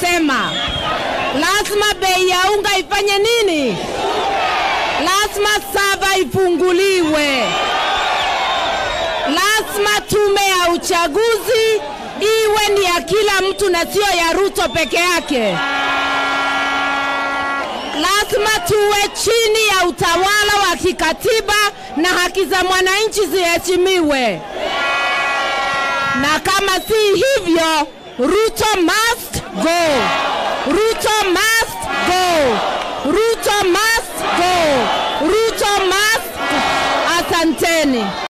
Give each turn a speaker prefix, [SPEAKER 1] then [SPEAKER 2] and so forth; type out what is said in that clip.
[SPEAKER 1] tumesema lazima bei ya unga ifanye nini? Lazima sava ifunguliwe, lazima tume ya uchaguzi iwe ni ya kila mtu na sio ya Ruto peke yake. Lazima tuwe chini ya utawala wa kikatiba na haki za mwananchi ziheshimiwe, na kama si hivyo, Ruto must go. Ruto must go. Ruto must go. Ruto must. Asanteni.